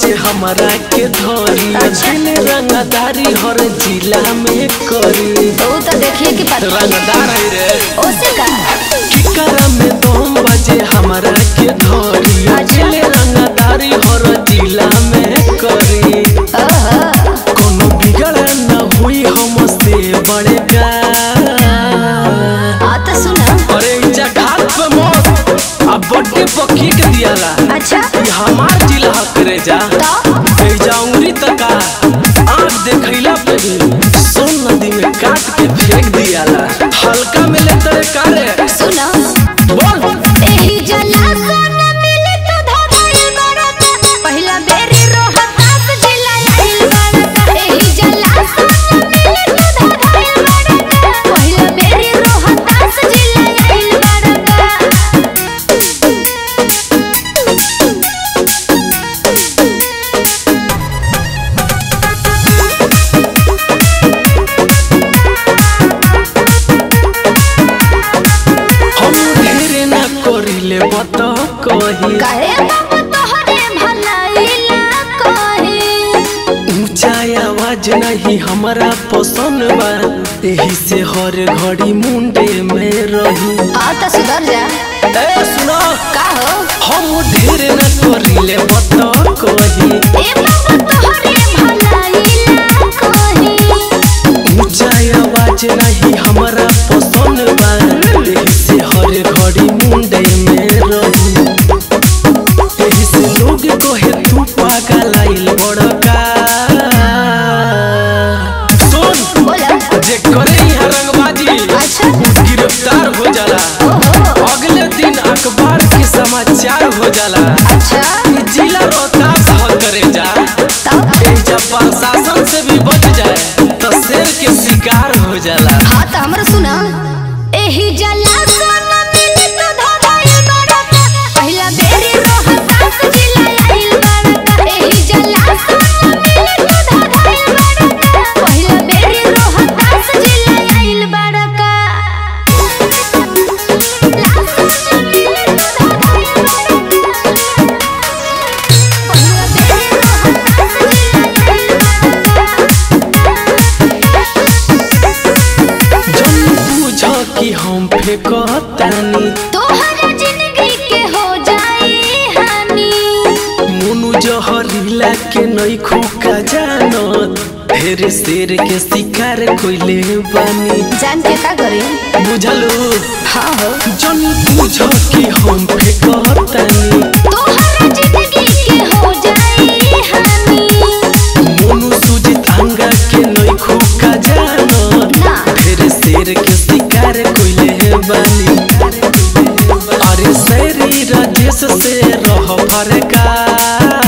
बजे हमरा के धरी दिल रंगदारी हर जिला में करी तो तो देखिए कि पता रंगदार है रे ओसे का किकरा में दम बजे हमरा के धरी अच्छा। दिल रंगदारी हर जिला में करी ओहो कोनो बिगड़ न हुई हमसे बड़ेगा आ तो सुना अरे इजा घाट पे मौत अब बड्डे पक्की के दियाला अच्छा ई हमार जिला करे जा तो ए जाऊंगी तका आँख देखैला पे ही सोन नदी में काट के फेंक दियाला हल्का मिले तरे कारे सुना बोल एही जला सोना मिले तो धोधाई बड़का पहिला बेरी रोहतास जिला आइल बड़का एही जला सोना मिले तो धोधाई बड़का पहिला बेरी रोहतास जिला आइल बड़का हम ढेरे ना करिले बत कही काहे बाबा तोहरे भलाइला कहे ऊंचा आवाज नहीं हमारा पसंद बा एही से हर घड़ी मुंडे में रही आ तो सुधर जा ए सुनो का हो हम ढेर न करिले बत कही ए बाबा तोहरे भलाइला कहे ऊंचा आवाज नहीं हमारा पसंद बा एही से हर घड़ी मुंडे में रही एही से लोग कहे तू पागल आइल बड़का सुन बोला जे करे यहाँ रंगबाजी अच्छा गिरफ्तार हो जाला ओहो अगले दिन अखबार के समाचार हो जाला अच्छा ई जिला रोहतास ह करे जा तब ए जब प्रशासन से भी बच जाए तो शेर के शिकार हो जाला हाँ तो हमरा सुना एही जला सोना मिले तो धोधाई बड़का पहिला बेरी रोहतास जिला आइल बड़का एही जला सोना मिले तो धोधाई बड़का पहिला बेरी रोहतास जिला आइल बड़का ला सोना मिले तो धोधाई बड़का पहिला बेरी रोहतास जिला जन बुझ कि हम फेंकतानी तोहरा जिंदगी के हो जाई हानि मुनु जहरीला के नई खुका जानत ढेर शेर के शिकार कोइले बानी जान के का करी बुझलू हाँ हो जन बुझ कि हम फेंकतानी तोहरा जिंदगी के हो जाई हानि मोनू सुजित अंगा के नई खुका जानत ना ढेर शेर के शिकार कोइले बानी अरे शरीर देश से रह फरका